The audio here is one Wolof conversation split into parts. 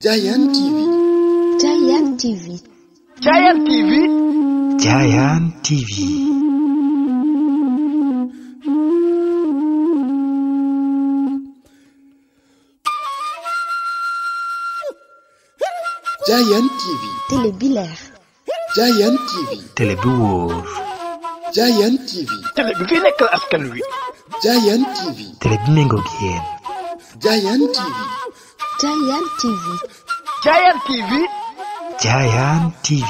Giant TV. Giant TV. Giant TV. Giant TV. Giant TV. télé bi leer. Giant TV. télé bi wóor. Giant TV. télé bi fi nekkal askan wi. Giant TV. télé bi méngoog yéen. Giant TV. Giant TV. Giant TV. Giant TV.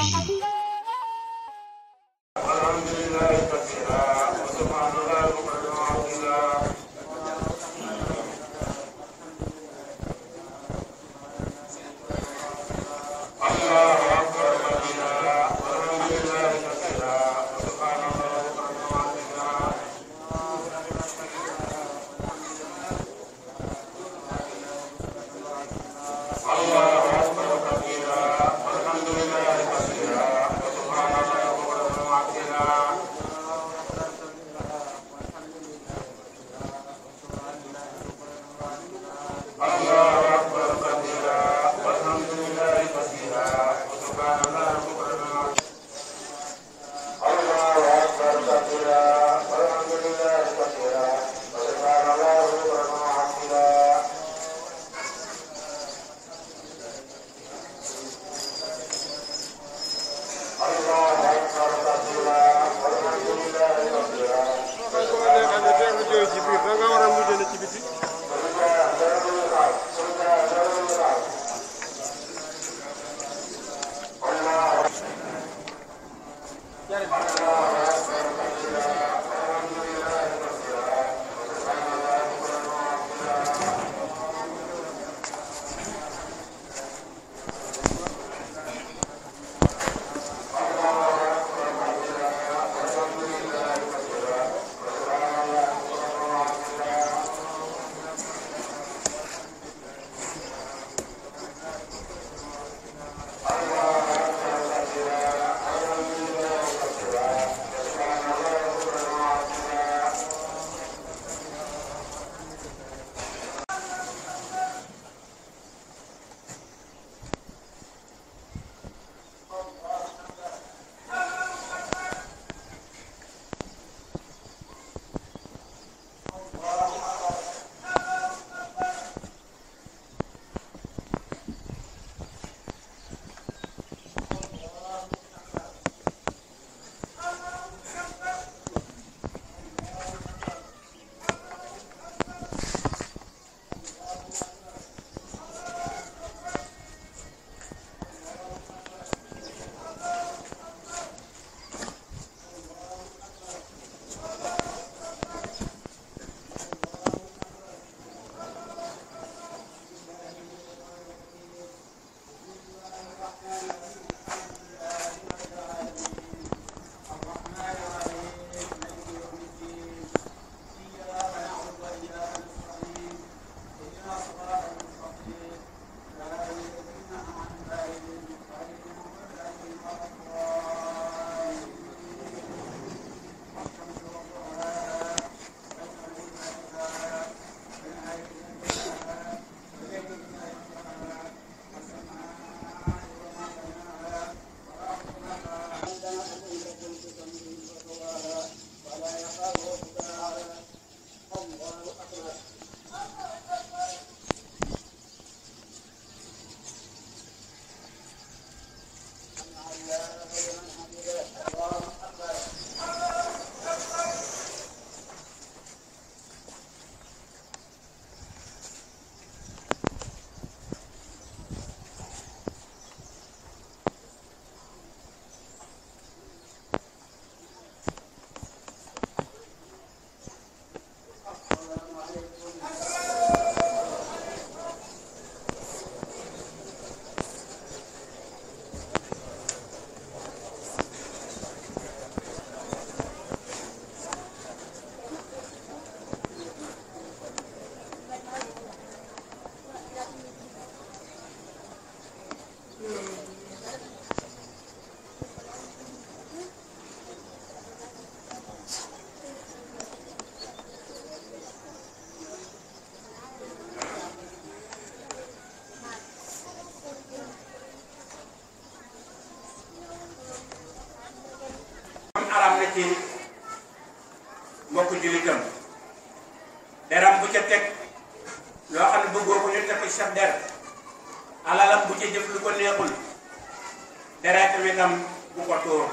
ci mbokku jullitam deram bu ca teg loo xam ne bëggoo ko ñu teg ko ci sa der alalam bu ca jëf lu ko neexul deretam itam bu ko tuur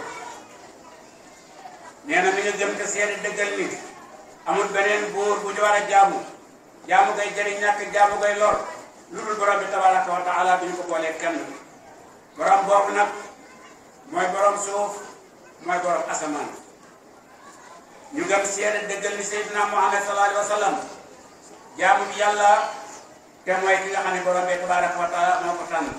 nee na mi nga gëm te seeni dëggal ni amul beneen buur bu ñu war a jaamu jaamu ngay jëriñ ñàkk jaamu ngay lor lu dul borom bi tabaraka wa taala bi ñu ko boolee kenn borom boobu nag mooy borom suuf mooy borom asamaan ñu gëm seeni dëggal ni Seydina Muhammad sallallahu alayhi wa sallam jaamu bi yàlla te mooy ki nga xam ne borom bi tabaraka wa taala moo ko tànn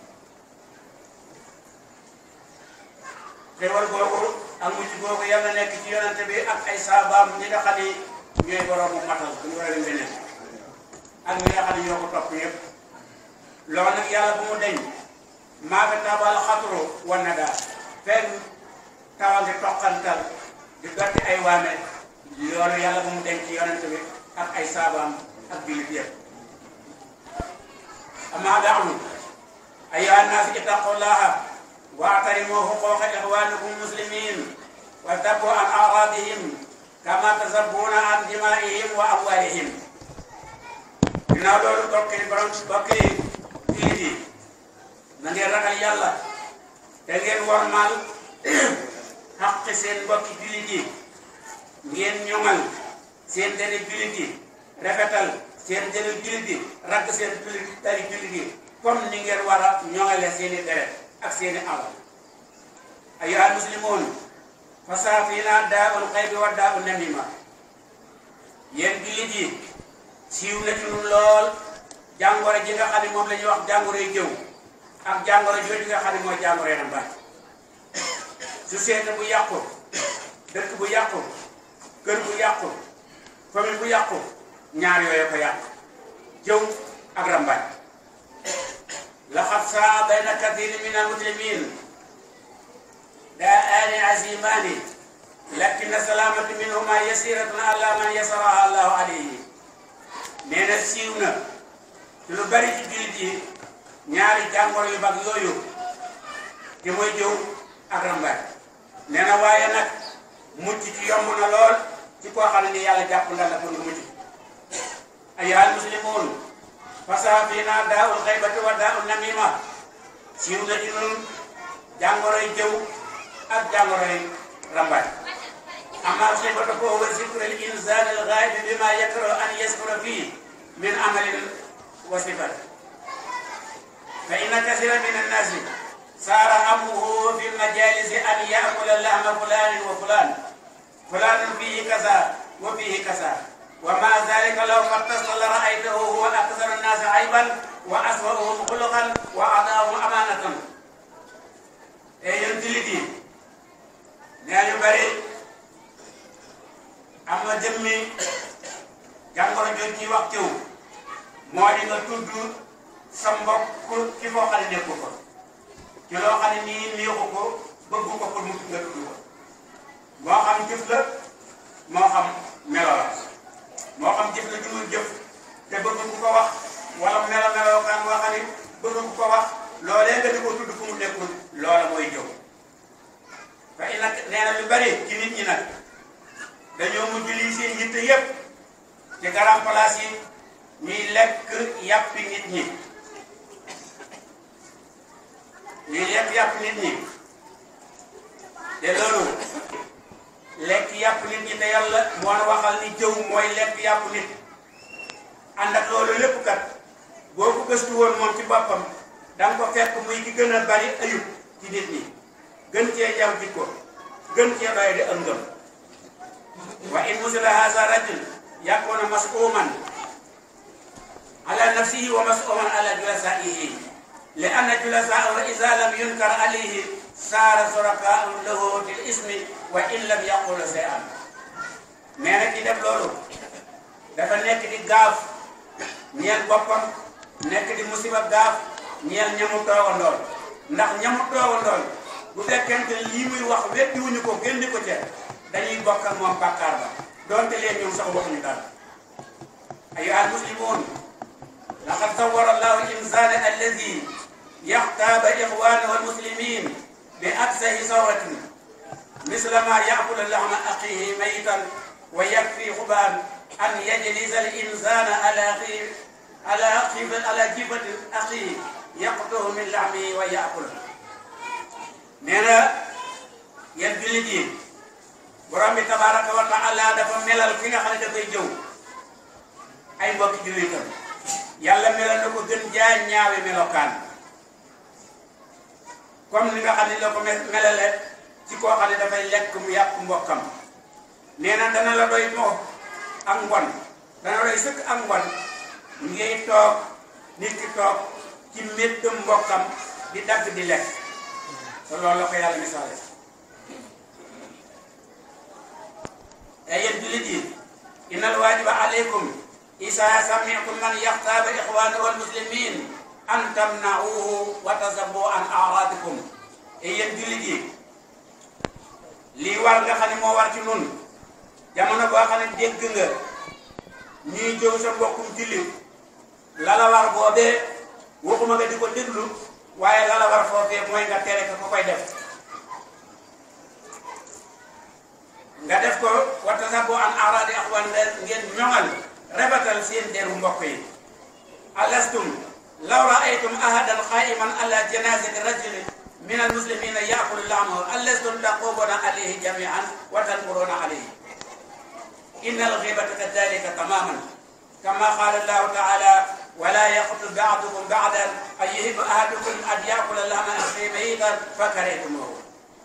xéwal googu ak mujj googu yàlla nekk ci yonante bi ak ay saabaam ñi nga xam ne ñooy boroomu matal bu ñu war a beneen ak ñi nga xam ne ñoo ko topp yëpp loolu nag yàlla bu mu deñ maa fi tabal xatru wan na daal fenn tawal di toqantal di dotti ay waame loolu yàlla bu mu deñ ci yonante bi ak ay saabaam ak jullit yëpp amaa daawlu ayyuha nnaas ittaqullaha واعترموا حقوق إخوانكم المسلمين واتقوا عن أعراضهم كما تزبون عن دمائهم وأموالهم ginnaaw loolu bokk yi borom bokk yi jullit yi na ngeen ragal yàlla te ngeen wormaal xaqi seen mbokki jullit yi ngeen ñoŋal seen deni jullit yi rafetal seen deni jullit yi ragg seen jullit dari jullit yi comme ni ngeen war a ñoŋale seeni deret ak seeni alal ayyuhal muslimuun fasaafina daa'ul xaybi wa daa'un namima yéen jullit yi siiw na ci ñun lool jàngoro ji nga xam ne moom la ñuy wax jàngoroy jëw ak jàngoro jooju nga xam ne mooy jàngoroy rambaaj société bu yàqu dëkk bu yàqu kër bu yàqu famille bu yàqu ñaar yooyu ko yàqu jëw ak rambaaj لقد صار بين كثير من المسلمين داءان عزيمان لكن السلامة منهما يسيرة على من يسرها الله عليه nee na siiw na ci lu bari ci jullit yi ñaari jàngoro yu mag yooyu te mooy jëw ak rambaaj nee na waaye nag mucc ci yomb na lool ci koo xam ne ni yàlla jàpp ndal la pour nga mucc ayyuhal muslimuun fasaafina daawul xaybati wa daawul namima siiw na ci nun jàngoroy jëw ak jàngoroy rambaaj amma xaybatu ko huwa zikru al insaan al gaaib bima yakrahu an yaskura fii min amalin wa sifat fa inna kasira min annaasi saara hammuhu fi lmajalisi an yaakula lahma fulanin wa fulan fulanun fihi kaza wa fihi kaza ومع ذلك لو فتشت لرأيته هو أكثر الناس عيبا وأسوأهم خلقا وأعطاهم أمانة. أيها الجلدي nee ñu bari am na jëmmi jàngoro jooju ci wax ciw moo di nga tudd sa mbokk ci foo xam ne nekku ko ci loo xam ne nii neexu ko bëggu ko pour mu nga tudd ko moo xam jëf la moo xam melo la moo xam jëf la jumul jëf te bëgg ku ko wax wala melo melookaan boo xam ne bëgg ku ko wax loolee nga di ko tudd fu mu nekkul loola mooy jëw fa i nag nee na lu bari ci nit ñi nag dañoo mujj lii seen yitte yépp ci garam place yi ñuy lekk yàppi nit ñi ñuy lekk yàpp nit ñi te loolu lekk yàpp nit ñi te yàlla moo na waxal ni jëw mooy lekk yàpp nit ànd ak loolu lépp kat boo ko gëstu woon moom ci boppam da nga ko fekk muy ki gën a bari ayub ci nit ñi gën cee jaw jikko gën cee doy di ëngëm wa in musila hasa rajul yakuna masuman ala nafsihi wa masuman ala julasaihi li anna julasaahu ida lam yunkar alayhi saara surakaau lahu fil ismi wa in lam yaqul shay'an mais nag ki def loolu dafa nekk di gaaf ñeel boppam nekk di musiba gaaf ñeel ñamu toogandool ndax ñamu toogandool bu fekkente lii muy wax weddi wuñu ko génne ko ca dañuy bokk ak moom bàkkaar ba doonte leen ñoom sax waxuñu dara ayyuha almuslimun laqad sawwara allahu al-insana alladi yaxtaaba ixwanahu almuslimin bi aksahi sawratin misla ma yakula lahma axihi mayitan wa yakfi xuban an yajlisa al insana ala xi ala xifa ala jifati axihi yaqtuhu min lahmihi wa yakula nee na yéen jullit yi borom bi tabaraka wa taala dafa melal ki nga xam ne dafay jëw ay mbokki jullitam yàlla melal na ko gën jaay ñaawi melokaan comme ni nga xam ne la ko melale ci koo xam ne dafay lekk mu yàq mbokkam nee na dana la doy moo ak ngon dana doy sëkk ak ngon ngay toog nit ki toog ci méttam mbokkam di dagg di lekk te loolu la ko yàlla misaale ay yéen jullit yi innal waajiba aleykum isa sami'tum man yaxtaaba ixwaanahu almuslimin an tamna'uhu wa tasabbu an a'raadikum ay yéen jullit yi lii war nga xam ne moo war ci nun jamono boo xam ne dégg nga ñuy jëw sa mbokkum jullit la la war boobee waxuma nga di ko déglu waaye la la war foofee mooy nga tere ko koy def nga def ko wa tasabbu an a'raadi axwaan ngeen ñoŋal rebatal seen deru mbokk yi alastum law raaytum ahadan qaiman ala janazati rajulin min almuslimina yaakulu lahmahu alastum taqubuna alayhi jamian wa tankuruna alayhi inna alghibata kadalika tamaman kama qala allahu taala wala yaqtul ba'dukum ba'dan an yuhibbu ahadukum an yaakula lahma akhihi mayitan fakaraytumuhu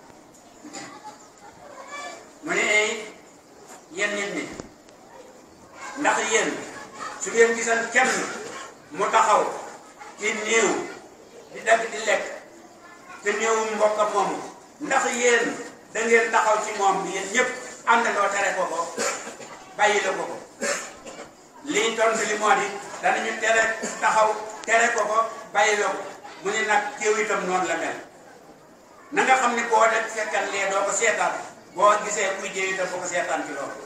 mu ne ay yéen nit ñi ndax yéen su ngeen gisan kenn mu taxaw ci néew di dagg di lekk te néewu mbokkam moomu ndax yéen da ngeen taxaw ci moom yéen ñëpp àndandoo tere ko ko bàyyi la ko ko lii tontu li moo di danañu tere taxaw tere ko ko bàyyi la ko mu ne nag kéew itam noonu la mel na nga xam ni boo def fekkan lee doo ko seetaan boo gisee kuy jéew itam boo ko seetaan ci loolu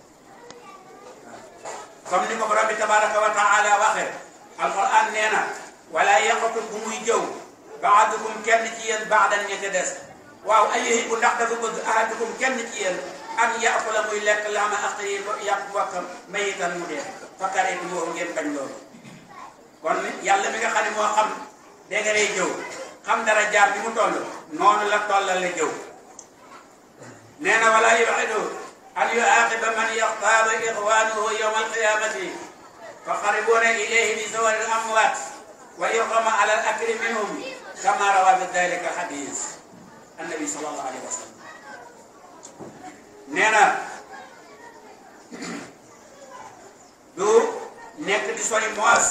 comme ni ko borom bi tabaraka wa taala waxee alquran nee na wala yaqatu bu muy jëw baadukum kenn ci yéen baadan ña ca des waaw ayyuhibbu ndax dafa bëgg ahadukum kenn ci yéen an yaakula muy lekk laama axiihi yàpp bokkam mayitan mu dee fakaraytumuuhu ngeen bañ loolu kon yàlla mi nga xam ne moo xam dégg nga day jëw xam dara jaar bi mu toll noonu la tollal la jëw nee na wala yuxidu an yuaqiba man yaxtaaba ixwaanuhu yowma alqiyamati fa xaribuuna ilayhi bi sawari amwaat wa yuqama ala al akli minhum kama rawa bi dalika xadis annabi sallallahu alayhi wa sallam nee na du nekk di sori moos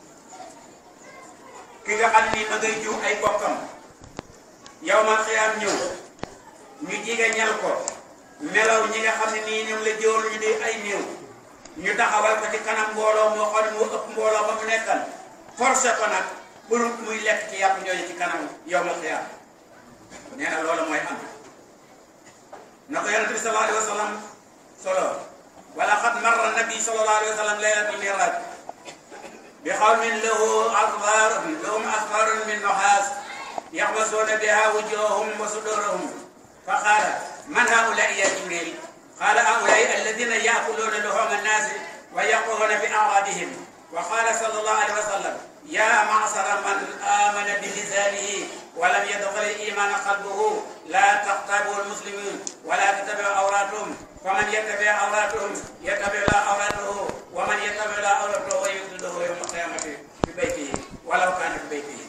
ki nga xam ni ma ngay jiw ay bokkam yowmal xiyaam ñëw ñu jige ñal ko melaw ñi nga xam ne nii ñoom la jëwal ñu di ay néew ñu taxawal ko ci kanam mbooloo moo xam ne moo ëpp mbooloo ba mu nekkan forcé ko nag pour muy lekk ci yàpp ñooñu ci kanam yowmal xiyaam nee na loolu mooy am na ko yonente bi sallallahu alayhi wa sallam solo wala xad marra nabi sallallahu alayhi wa sallam laylatul miraj bi xawmin lahu asfar lahum asfarun min nuxaas yaxmasuuna biha wujuhahum wa sudurahum fa qaala man haulai ya jibril qaala haulai alladina yaakuluuna luhuma annaasi wa yaquuna fi aradihim wa qaala sallallahu alayhi wa sallam ya macsara man amana bi lisanihi wa lam yadxul al-iman qalbuhu la taqtabu al-muslimin wa la tattabi'u awratahum faman yattabi' awratahum yattabi' la awratahu wa man yattabi' la awratahu yudkhilhu yawma al-qiyamati fi baytihi walaw kana fi baytihi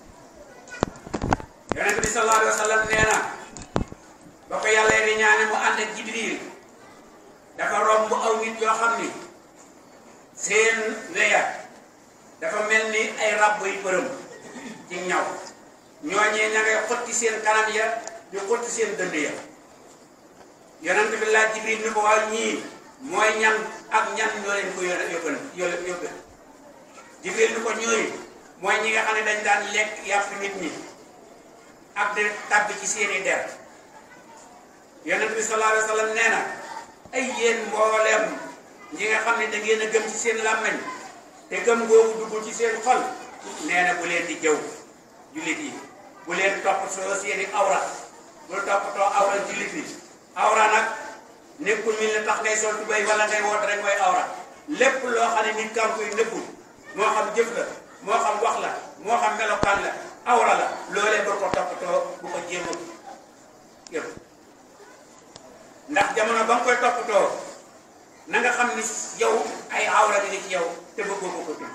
yonent bi sallallahu alayhi wa sallam nee na ba ko yàlla di ñaane mu ànd ak jibril dafa romb aw nit yoo xam ni seen weya dafa mel ni ay ràbb yu përëm ci ñaw ñooñee ña ngay xotti seen kanam ya di xotti seen dënd ya yonent bi laaj jibril ni ko waaw ñii mooy ñan ak ñan ñoo leen ko yóbbu yóbbu yóbbu jibril ni ko ñooyu mooy ñi nga xam ne dañ daan lekk yàpp nit ñi ak di tàbbi ci seeni der yonent bi sallallahu alayhi wa sallam nee na ay yéen mbooleem ñi nga xam ne da ngeen a gëm ci seen làmmañ te gëm googu dugg ci seen xol nee na bu leen di jëw jullit yi bu leen topp soo seeni awra bul toppatoo awra jullit bi awra nag nekkul mi la tax ngay sol tubéy wala ngay woot rek mooy awra lépp loo xam ne nit kan koy nëbbu moo xam jëf la moo xam wax la moo xam melokaan la awra la loolee bul ko toppatoo bu ko jéem a yëpp ndax jamono ba nga koy toppatoo na nga xam ni yow ay awra bi ni ci yow te bëggoo ko ko tudd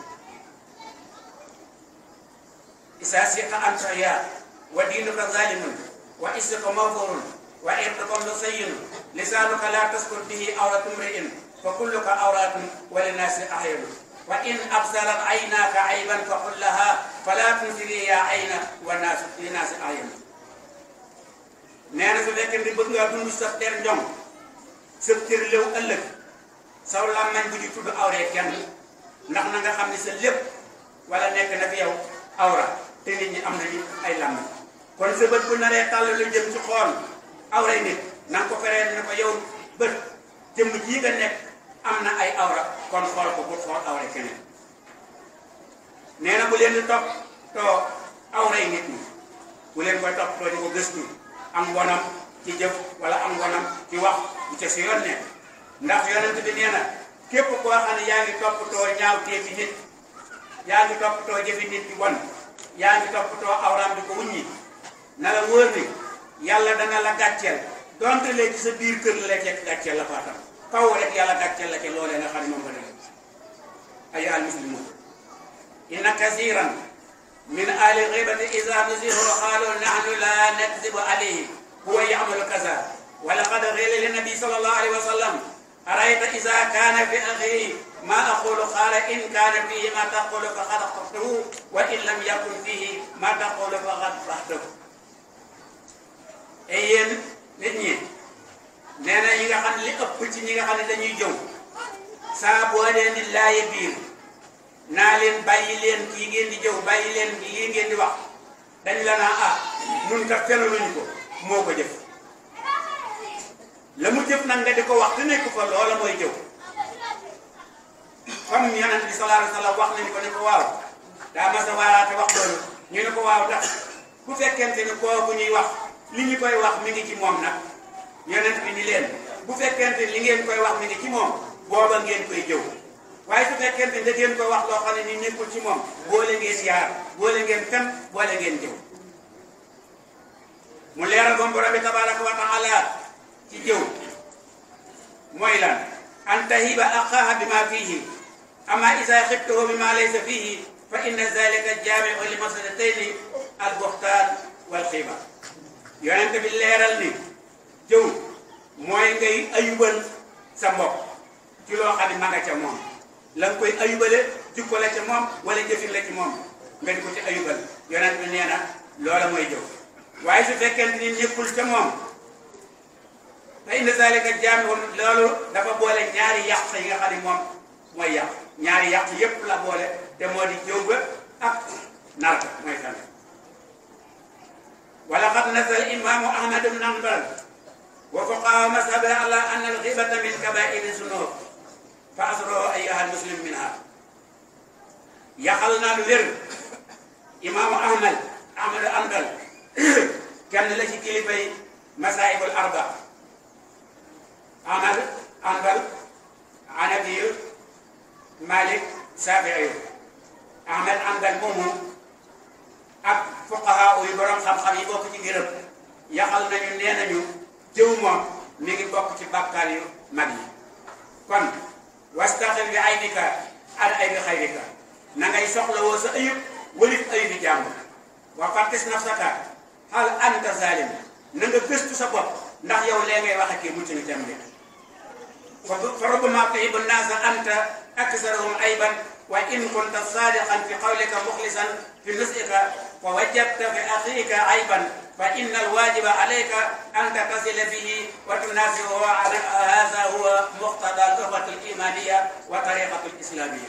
isa siqa anta ya wa diinuka zalimun wa issuka mawfurun wa irduka musayyinu lisanuka la taskur bihi awratu mri'in fa kulluka awratun wa linnaasi ahyanu wa in absarat aynaka ayban fa qul laha fala tunsiri ya ayna wa naasu linnaasi ahyanu nee na su fekkee ni bëgg ngaa dund sa der njom sa cër léew ëllëg saw làmmañ bu ñu tudd awree kenn ndax na nga xam ne sa lépp wala nekk na fi yow awra te nit ñi am nañu ay làmmañ kon sa bët bu naree tàll lu jëm ci xool awray nit na nga ko feree ne ko yow bët jëmm jii nga nekk am na ay awra kon xool ko bu xool awra keneen nee na bu leen di topp too awray nit ñi bu leen koy topp too di ko gëstu am ngonam ci jëf wala am ngonam ci wax bu ca si yoon nekk ndax yonent bi nee na képp koo xam ne yaa ngi toppatoo ñaaw teefi nit yaa ngi toppatoo jëfi nit di bon yaa ngi toppatoo awraam di ko wuññi na la wóor ni yàlla dana la gàcceel donte léegi sa biir kër la lekk gàcceel la faatam kaw rek yàlla gàcceel la ke loolee nga xam ne moom nga def ayu al muslimun inna kasiran min ahli ghibati iza nuzihu qalu nahnu la nakzibu alayhi huwa ya'malu kaza wa laqad qila lin nabi sallallahu alayhi wa sallam arayta iza kana fi akhihi ma aqulu qala in kana fihi ma taqulu faqad akhtahu wa in lam yakun fihi ma taqulu faqad akhtahu et yéen nit ñi nee na ñi nga xam ne li ëpp ci ñi nga xam ne dañuy jëw saa boo leen di laaye biir naa leen bàyyi leen kii ngeen di jëw bàyyi leen lii ngeen di wax dañ la naa ah nun kat fenaluñu ko moo ko jëf la mu jëf nag nga di ko wax te nekk fa loola mooy jëw comme yonent bi sallallahu alayhi wa sallam wax nañu ko ne ko waaw daa mas a waaraate wax loolu ñu ne ko waaw tax bu fekkente ni kooku ñuy wax li ñu koy wax mi ngi ci moom nag yonent bi ni leen bu fekkente li ngeen koy wax mi ngi ci moom booba ngeen koy jëw waaye su fekkente da ngeen koy wax loo xam ne ni nekkul ci moom boole ngeen yaar boole ngeen fen boole ngeen jëw mu leeral ba borom bi tabaraka wa taala ci jëw mooy lan an tahiba aqaha bima fihi ama isa xibtahu bima laysa fihi fa inna zalika jaamiu li masalatayni al buxtaan wal xiiba yonent bi leeral ni jëw mooy ngay ayubal sa mbokk ci loo xam ne ma nga ca moom la nga koy ayubale jikko la ca moom wala jëfin la ci moom nga di ko ci ayubal yonent bi nee na loola mooy jëw waaye su fekkente ni nekkul ca moom fa inna zalika jaami loolu dafa boole ñaari yàq yi nga xam ne moom mooy yàq ñaari yàq yépp la boole te moo di jëw ba ak nar ga mooy fen wala qad nazala imaamu ahmad ibn hanbal wa fuqahaa mazhabi ala anna al-ghibata min kabaa'iri zunub fa asro ayyuha al-muslim minha yaxal naa lu wér imaamu ahmad ahmad hanbal kenn la ci kilifay masaayibul arba ahmad hanbal hanafiyu malik saafiiyu ahmad hanbal moomu ak fuqaha yu borom xam-xam yi bokk ci ngërëm yaxal nañu nee nañu jëw moom mi ngi bokk ci bàkkaar yu mag yi kon wastaxil bi aybika an aybi xayrika na ngay soxla woo sa ayib walif ayibi jàmm wa fattis nafsaka hal anta zalim na nga gëstu sa bopp ndax yow lee ngay wax ak kii mucc nga jàmm de fa rubbama tuhibu nnaasa anta aksarahum ayban wa in kunta sadiqan fi qawlika muxlisan fi nusika fa wajadta fi axiika ayban fa inna alwajiba alayka an tattasila bihi wa tunasihu hada huwa muqtada al-ukhwati al-imaniya wa tariqatu al-islamiyya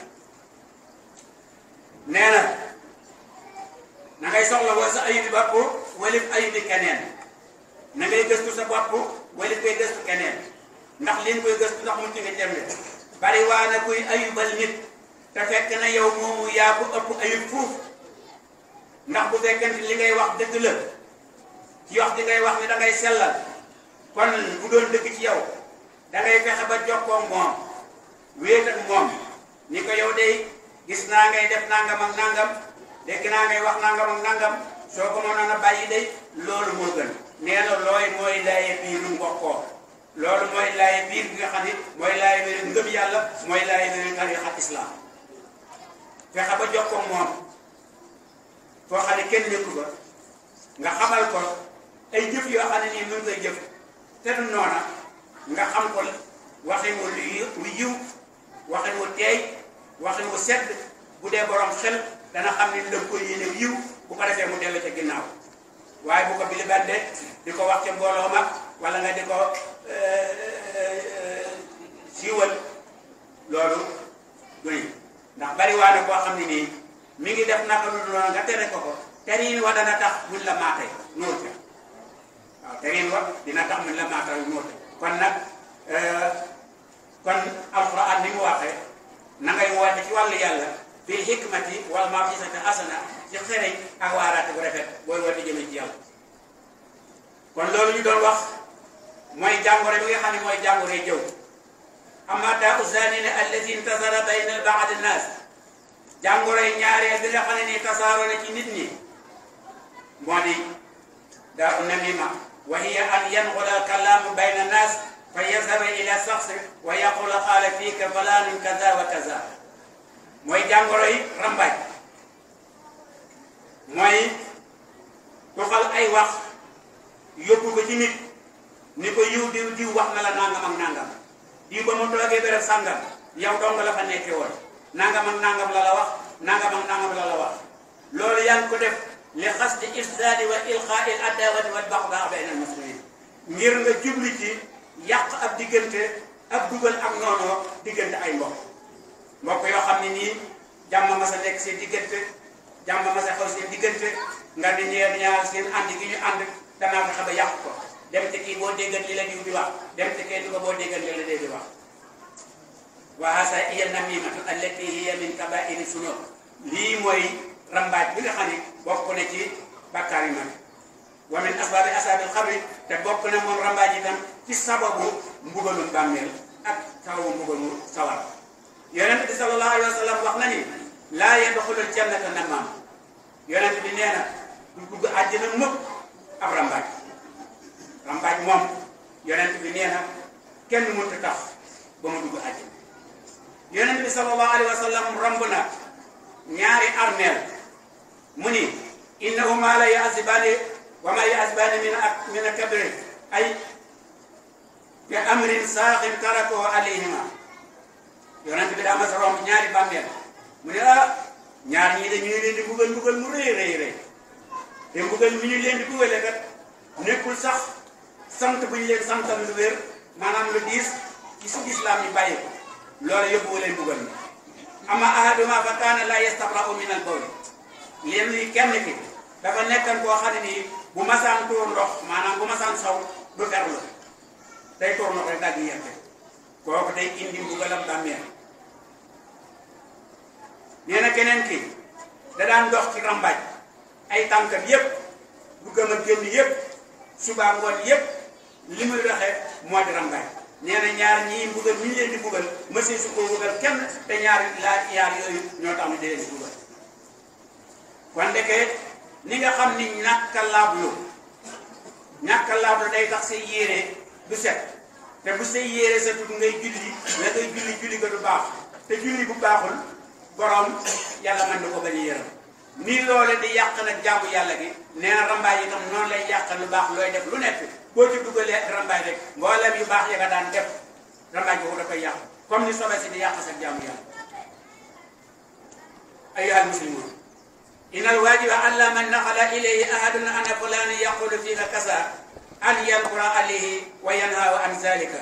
nee na na ngay soxla woo sa ayubi bopp walif ayubi keneen na ngay gëstu sa bopp walif koy gëstu keneen ndax li nga koy gëstu ndax mucc nga jëm bari waa na kuy ayubal nit te fekk na yow moomu yaa ko ëpp ayub fuuf ndax bu fekkente li ngay wax dëgg la ci wax di ngay wax ni da ngay sellal kon bu doon dëgg ci yow da ngay fexe ba jokkoo moom wéet ak moom ni ko yow day gis naa ngay def nangam ak nangam dégg naa ngay wax nangam ak nangam soo ko mënoon a bàyyi day loolu moo gën nee na looy mooy laaye biir lu mbokkoo loolu mooy laaye biir bi nga xam ne mooy laaye biir ngëm yàlla mooy laaye biir tarixa islam fexe ba jokkoo moom foo xam ne kenn nekku fa nga xamal ko ay jëf yoo xam ne nii mën ngay jëf te du noona nga xam ko waxin wu lu yiw lu yiw waxin wu teey waxin wu sedd bu dee borom xel dana xam ne ndëm ko yéene yiw bu ko defee mu dellu ca ginnaaw waaye bu ko bilibande di ko wax ca mbooloo ma wala nga di ko siiwal loolu duy ndax bari waa na koo xam ne nii mi ngi def naka lu noonu nga tere ko ko terin wa dana tax buñ la maatee nóor ca waaw terin wa dina tax buñ la maatee nóor ca kon nag kon alquran ni mu waxee na ngay woote ci wàllu yàlla bil hikmati wal maw'izati hasana ci xereñ ak waaraate bu rafet booy woote jëme ci yàlla kon loolu ñu doon wax mooy jàngoro bi nga xam ne mooy jàngoro jëw amma daa usanine allati intasara bayna baad annas jàngoro yi ñaareel bi nga xam ne nii tasaaroo na ci nit ñi moo di daa u namima wa hiya an yanqula kalaamu bayna annas fa yazhaba ila shakhs wa yaqula qaala fiika fulaanun kaza wa kaza mooy jàngoro yi rambaaj mooy tuxal ay wax yóbbu ko ci nit ni ko yiw diw diw wax na la nangam ak nangam diw ba mu toogee béréb sàngam yow dong la fa nekkee woon nangam ak nangam la la wax nangam ak nangam la la wax loolu yaa ngi ko def li xasdi ifsaadi wa ilqaai al adawati wal baxdaa bayna al muslimin ngir nga jubli ci yàq ab diggante ab dugal ak noonoo diggante ay mbokk mbokk yoo xam ne nii jàmm ma sa nekk seen diggante jàmm ma sa xaw seen diggante nga ni ñeer ñaar seen ànd gi ñu ànd danaa fexe ba yàq ko dem te kii boo déggal li la diw di wax dem te kii di ko boo déggal li la dee di wax wa hasa hiya namimatu allati hiya min kabairi sunub lii mooy rambaaj bi nga xam ne bokk na ci bàkkaar yi mag wa min asbaabi asaabil xabri te bokk na moom rambaaj itam ci sababu mbugalum bàmmeel ak sababu mbugalu sawar yonent bi sallallahu alayhi wa sallam wax na ni laa yadxulul jannata nammaam yonent bi nee na du dugg àjjana mukk ab rambaaj rambaaj moom yonent bi nee na kenn mënut a tax ba mu dugg àjjana yonent bi sallallahu alayhi wa sallam romb na ñaari armeel mu ni innahuma la yaasibaani wa ma yaasibaani min ak min kabri ay bi amrin saaxin tarakoo alayhima yonent bi daa mas a romb ñaari bàmmeel mu ne ah ñaar ñii de ñu ngi leen di mbugal mbugal mu rëy rëy rëy te mbugal mi ñu leen di bugale kat nekkul sax sant bu ñu leen santal lu wér maanaam lu diis ci su islam yi bàyyi ko loolu yóbbu leen mbugal mi ama ahaduma fa kaana la yastabra'u min al bawl leen li kenn ki dafa nekkan koo xam ne nii bu masaan tuur ndox maanaam bu masaan saw du ferlu day tuur ndox rek daal di yette kooku day indi mbugalam bàmmeel nee na keneen ki da daan dox ci rambaaj ay tànkam yépp bu gëm a génn yépp subaa ngoon yépp li muy doxee moo di rambaaj nee na ñaar ñii mbugal mi ñu leen di mbugal monsieur su ko mbugal kenn te ñaar laa yaar yooyu ñoo tax ñu di leen di mbugal kon ndeke ni nga xam ni ñàkk a laablu ñàkk a laablu day tax say yére du set te bu say yére sa tut ngay julli la ngay julli julli ko du baax te julli bu baaxul borom yàlla mën na ko bañ a yërëm nii loole di yàq nag jaamu yàlla gi nee na rambaay itam noonu lay yàq lu baax looy def lu nekk boo ci dugalee rambaay rek mboolem yu baax ya nga daan def rambaay boobu da koy yàq comme ni sobe si di yàq sa jaamu yàlla ayyuha almuslimun inna alwajiba alla man naxala ilayhi ahadun ana fulani yaqulu fika kasa an yankura alayhi wa yanhawa an zalika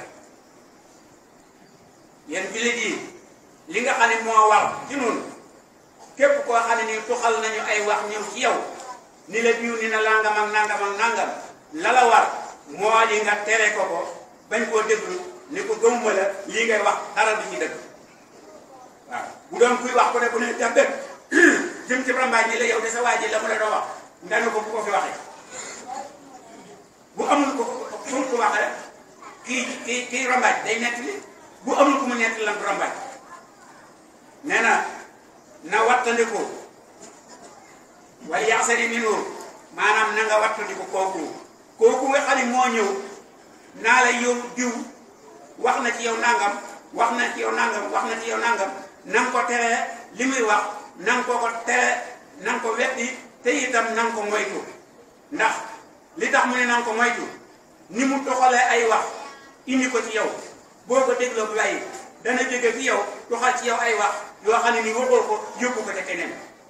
yéen jullit yi li nga xam ne moo war ci noonu képp koo xam ne nii tuxal nañu ay wax ñëw ci yow ni la diw ni na langam ak nangam ak nangam la la war moo di nga tere ko ko bañ koo déglu ni ko gëmuma la lii ngay wax dara du ci dëgg waaw bu doon kuy wax ko ne bu ne def dëgg jëm ci rambaaj ñi la yow de sa waa ji la mu la doon wax nga ne ko bu ko fi waxee kii kii rambaaj day nettali bu amul ku mu nettali lan du rambaaj nee na na wattandiku wala yaxsani minhu maanaam na nga wattandiku kooku kooku nga xam ne moo ñëw naa la yow diw wax na ci yow nangam wax na ci yow nangam wax na ci yow nangam na nga ko tere li muy wax na nga ko ko tere na nga ko weddi te itam na nga ko moytu ndax li tax mu ne na nga ko moytu ni mu doxalee ay wax indi ko ci yow boo ko dégloo bu bàyyi dana jóge ci yow doxal ci yow ay wax yoo xam ne ni waxoo ko yóbbu ko te keneen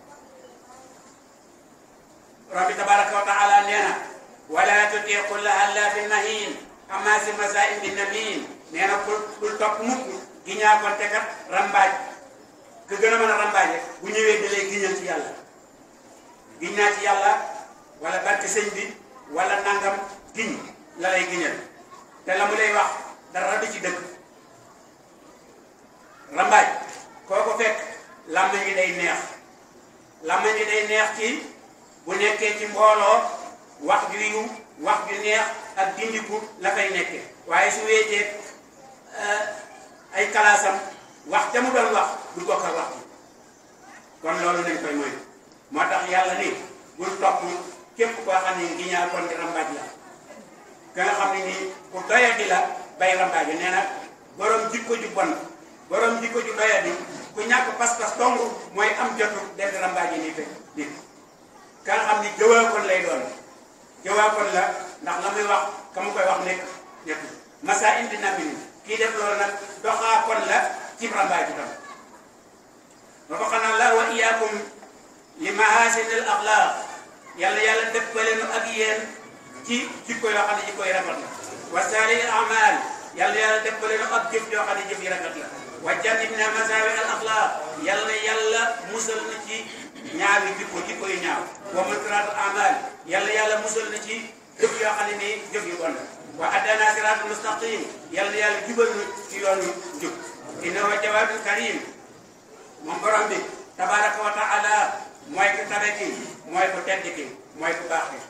rabbi tabaraka wa taala nee na wala tuti kulla hallafin mahin amaasi masain bi namin nee na bul bul topp mukk gi ñaakoon te kat rambaaj ku gën a mën a rambaaje bu ñëwee da lay giñal ci yàlla giñ naa ci yàlla wala barke sëñ bi wala nangam giñ la lay giñal te la mu lay wax dara du ci dëgg rambaaj koo ko fekk làmmañ yi day neex làmmañ yi day neex ci bu nekkee ci mbooloo wax ju yiw wax ju neex ak dindiku la fay nekke waaye su weetee ay kalaasam wax ca mu doon wax du bokk ak wax bi kon loolu nañ koy moy moo tax yàlla ni bul topp képp koo xam ne gi ñaar kon di rambaaj la ka nga xam ne nii ku doyadi la bay rambaaj nee na borom jikko ju bon borom jikko ju doyadi ku ñàkk pas-pas dong mooy am jotu def rambaaj yi nii fekk nit ka nga xam ni jëwaakoon lay doon jëwaakoon la ndax la muy wax ka mu koy wax nekk nekk masa indi namin kii def loolu nag doxaakoon la ci rambaaj itam ba ko xanaa la wa iyaakum li mahasinil axlaaq yàlla yàlla dëppale nu ak yéen ci jikko yoo xam ne jikko yi rafet la wa saali amal yàlla yàlla dëppale nu ak jëf yoo xam ne jëf yi rafet la wa jannibna masaawi al axlaaq yàlla yàlla musal na ci ñaawi jikko jikko yu ñaaw wa munkaraatu amal yàlla yàlla musal na ci jëf yoo xam ne nii jëf yu bon la wa addana siraatul mustaqim yàlla yàlla jubal nu ci yoonu jub innahu jawaadul karim moom borom bi tabaraka wa taala mooy ku tabe ki mooy ku tedd ki mooy ku baax ki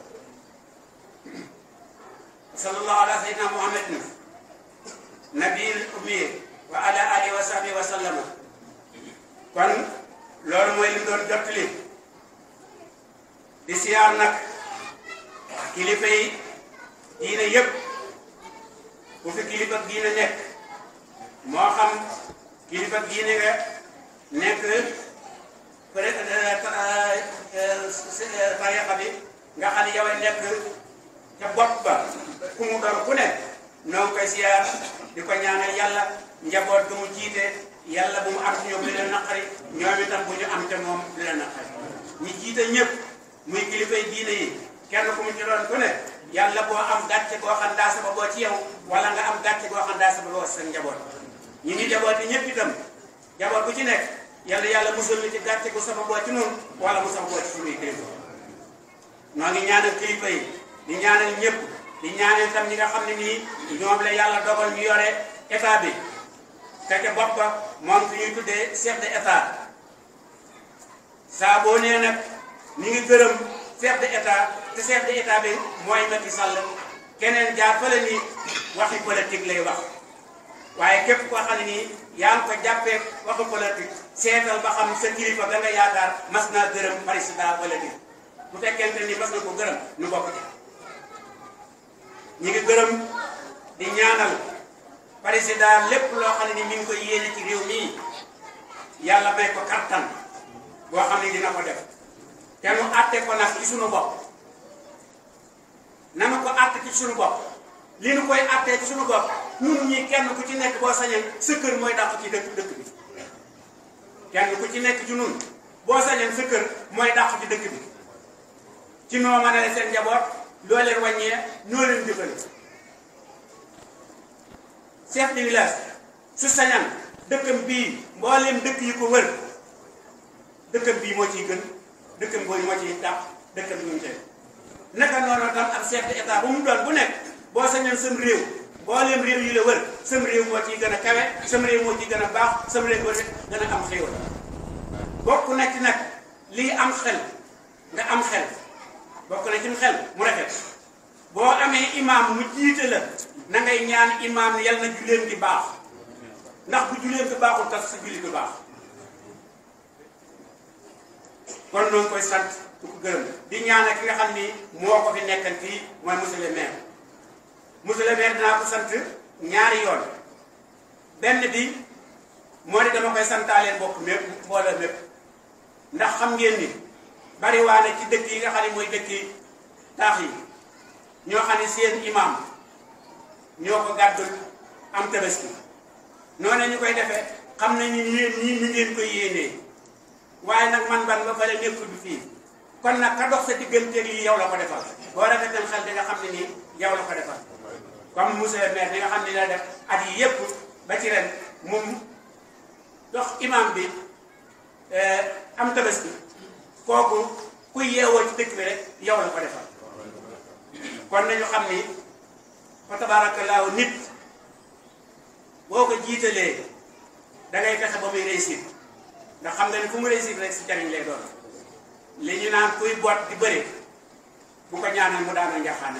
sallallahu ala sayyidina muhammadin nabil ummi wa ala alihi wa sahbihi wa sallama kon loolu mooy li doon jottali di siyaar nag kilifa yi diine yëpp bu fi kilifa diine nekk moo xam kilifa diine nga nekk peut être tariqa bi nga xam ne yow a nekk ca bopp ba ku mu doon ku ne noo ngi koy siyaar di ko ñaanal yàlla njaboot gu mu jiite yàlla bu mu am ci ñoom li leen naqari ñoom itam bu ñu am ca moom li leen naqari ñi jiite ñëpp muy kilifay diine yi kenn ku mu ci doon ku ne yàlla boo am gàcce goo xam daa sababoo ci yow wala nga am gàcce goo xam daa sababoo sa njaboot ñi ngi njaboot yi ñëpp itam njaboot bu ci nekk yàlla yàlla musal ñu ci gàcce gu sababoo ci noonu wala mu sababoo ci suñuy kilifa noo ngi ñaanal kilifa yi di ñaanal ñëpp di ñaanal itam ñi nga xam ne nii ñoom la yàlla dogal ñu yore état bi te ca bopp ba moom fi ñuy tuddee chef de état saa boo nee nag ñu ngi gërëm chef de état te chef de état bi mooy Macky Sall keneen jaar fële ni waxi politique lay wax waaye képp koo xam ne nii yaa ngi ko jàppee waxu politique seetal ba xam sa kilifa ga nga yaakaar mas naa gërëm président politique bu fekkente ni mas na ko gërëm nu bokk ci ñi ngi gërëm di ñaanal président lépp loo xam ne ni mi ngi koy yéene ci réew mii yàlla may ko kattan boo xam ne dina ko def te mu àtte ko nag ci sunu bopp nanu ko àtte ci sunu bopp li nu koy àttee ci sunu bopp ñun ñii kenn ku ci nekk boo sañee sa kër mooy dàq ci dëkk dëkk bi kenn ku ci nekk ci nun boo sañee sa kër mooy dàq ci dëkk bi ci noo mën a seen njaboot loo leen wàññee noo leen jëfale chef de village su sañan dëkkam bii mbooleem dëkk yi ko wër dëkkam bii moo ciy gën dëkkam boobu moo ciy dàq dëkkam bi ñu tey naka noonu tam ak chef de état bu mu doon bu nekk boo sañan sam réew mbooleem réew yi la wër sam réew moo ciy gën a kawe sam réew moo ciy gën a baax sam réew moo ci gën a am xéwal bokk na ci nag lii am xel nga am xel bokk na ci xel mu rafet boo amee imaam mu jiite la na ngay ñaan imaam yal na julleen gi baax ndax bu julleen gi baaxul tax sa julli gi baax kon noonu koy sant du ko gërëm di ñaanal ki nga xam ni moo ko fi nekkal fii mooy monsieur le maire monsieur le maire dinaa ko sant ñaari yoon benn bi moo di dama koy santaaleen bokk mépp mbooloo mépp ndax xam ngeen ni bari waane ci dëkk yi nga xam ne mooy dëkk yi taax yi ñoo xam ne seen imam ñoo ko gàddul am tabaski noonu ñu koy defee xam nañu yéen ñii ñu ngeen koy yéenee waaye nag man ban ba fële nekkul bi fii kon nag ka dox sa digganteeg lii yow la ko defal boo rafetal xel di nga xam ne nii yow la ko defal comme monsieur le maire bi nga xam ne la def at yi yépp ba ci ren moom dox imam bi am tabaski kooku kuy yeewoo ci dëkk bi rek yow la ko defal kon nañu xam ni fa tabaarakallaahu nit boo ko jiitalee da ngay fexe ba muy réussir ndax xam nga ni fu mu réussir rek si jariñ lay doon li ñu naan kuy boot di bëri bu ko ñaanal mu daana njaxaane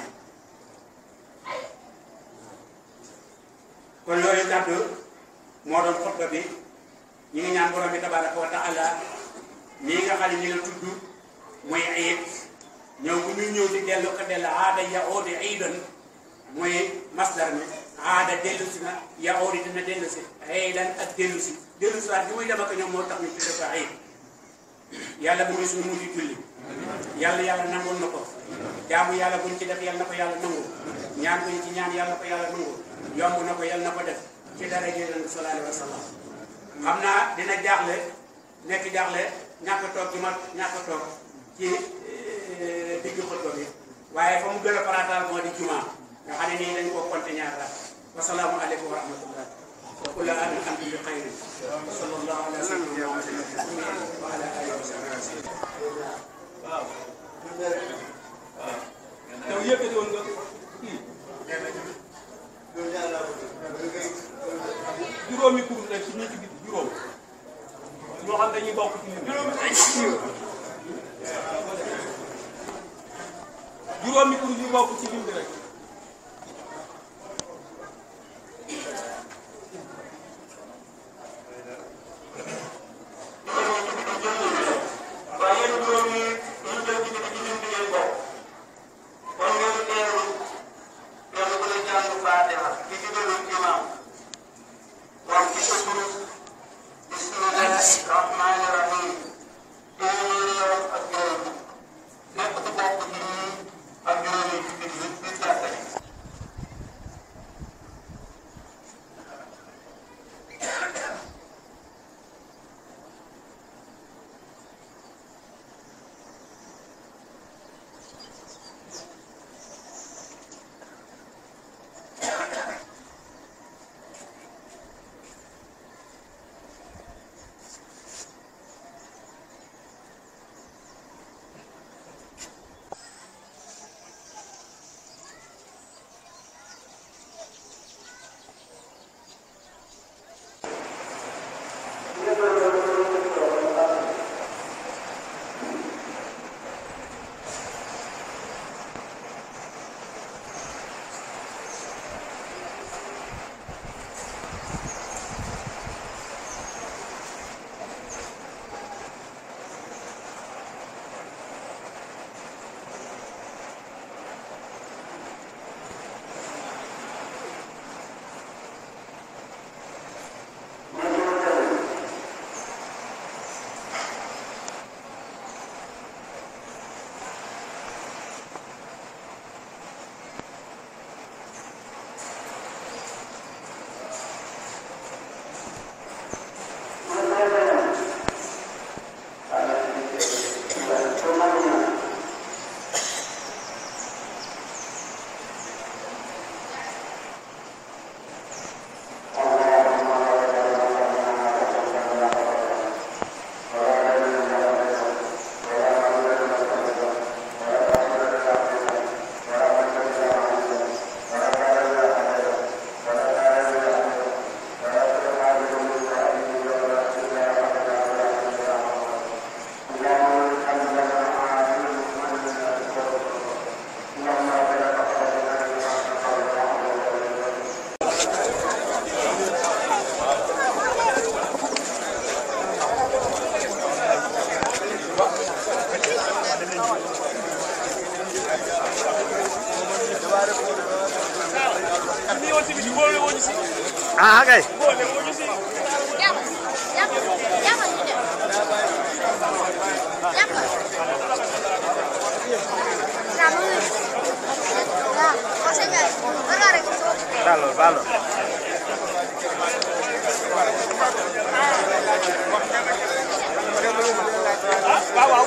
kon yooyu kàddu moo doon xutba bi ñu ngi ñaan borom bi tabaraka wa taala nii nga xam ne ñu la tudd muy ayit ñëw bu ñuy ñëw di dellu ko dellu aada yaoodi iidan muy masdar mi aada dellu si na yaoodi dina dellu si iidan ak dellu si dellu si waat bi muy dem ak ñoom moo tax ñu tudde ko ayit yàlla bu muy suñu mujj julli yàlla yàlla nangul na ko jaamu yàlla buñ ci def yàlla na ko yàlla nangu ñaan buñ ci ñaan yàlla na ko yàlla nangu yomb na ko yàlla na ko def ci dara jëlee sallallahu alayhi wa sallam xam naa dina jaaxle nekk jaaxle ñàkk toog ci ma ñàkk toog ci digg xutba bi waaye fa mu gën a farataal moo di juma nga xam ne nii dañ koo compté ñaar la wasalaamu aleykum wa rahmatullah wa kullu amin antum bi xayrin wa sallallahu ala sayyidina muhammadin wa ala alihi wa sahbihi waaw waaw yow yëkkati woon nga kii juróomi kuréel rek ci ñi ci biti juróom ñoo xam dañuy bokk ci lim juróomi kuréel yu bokk ci lim bi rek waaye yéen juróom yi ñu jël ci ci ñun bi ngeen bokk kon ngeen teeru kenn ku ne jàng Faatiha ci digalu imaam wax ci sa tur bismillahi rahmani rahim téeméeri yoon ak juróom nekk ci bokk ci ñii ak juróomi ci biir biir ñu woon si bi si boole woon ñu si ah kay boole woon ñu si balo balo waaw waaw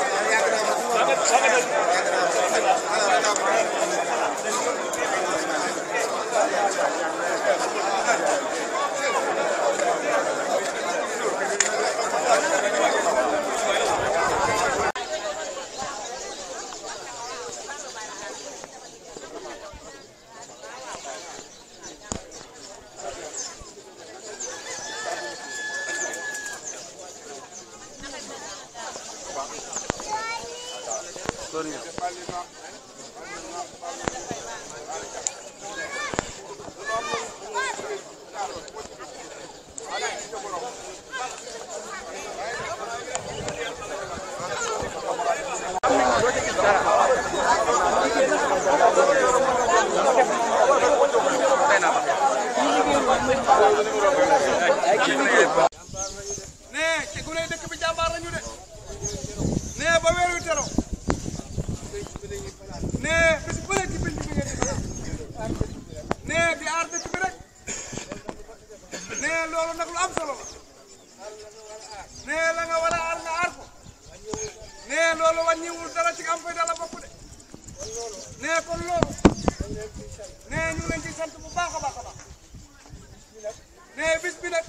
nee ci gune dëkk bi jàmbaar nañu de nee ba weer wi tero nee bis bu nekk ci penc bi ngeen di fanaan nee di aar dëkk bi rek nee loolu nag lu am solo la nee la nga war a aar nga aar ko nee loolu wàññiwul dara ci am fay dala bokk de nee kon loolu nee ñu ngi leen ci sant bu baax a baax a baax nee bis bi nag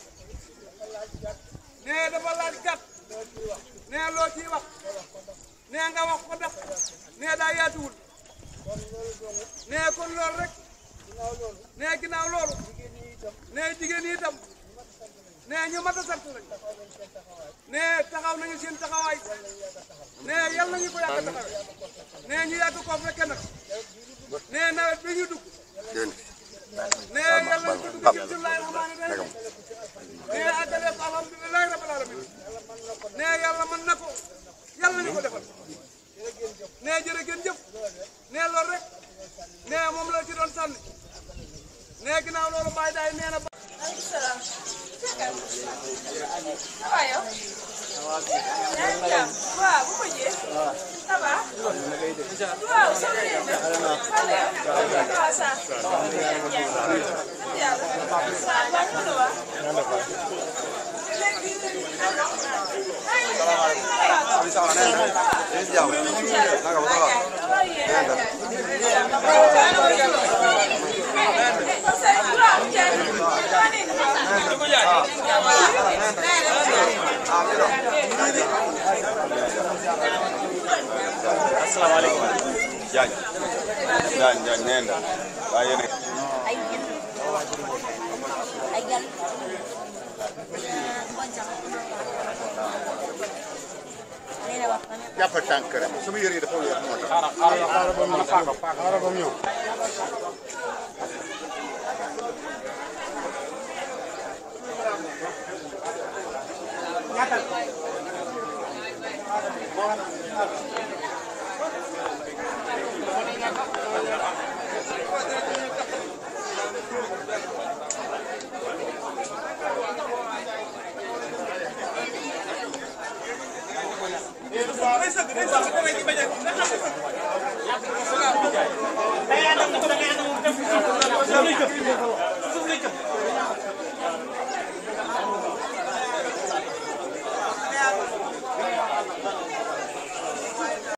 nee dafa laaj gàtt nee loo ciy wax nee nga wax ko ndax nee daa yaatuwul nee kon loolu rek nee ginnaaw loolu nee jigéen ñi itam nee ñu mat a sant lañ nee taxaw nañu seen taxawaay nee yal nañu ko yàgg a taxawee nee ñu yàgg koo fekke nag nee nawet bi ñu dugg nee yal nañu ko dugg ci bismillahi rahmaani rahim nee àggale ko alhamdulilahi rabbil alamin nee yàlla mën na ko yàlla nañu ko defal nee jërë ngeen jëf nee loolu rek nee moom la ci doon sànni nee ginnaaw loolu bàyyi daay nee na ba Jaañ Jaañ Jaañ nee na waaye yéen jàppal tànk rek sama yére yi dafa wér moo tax. day sëgg day sëgg da ngay ci bañ a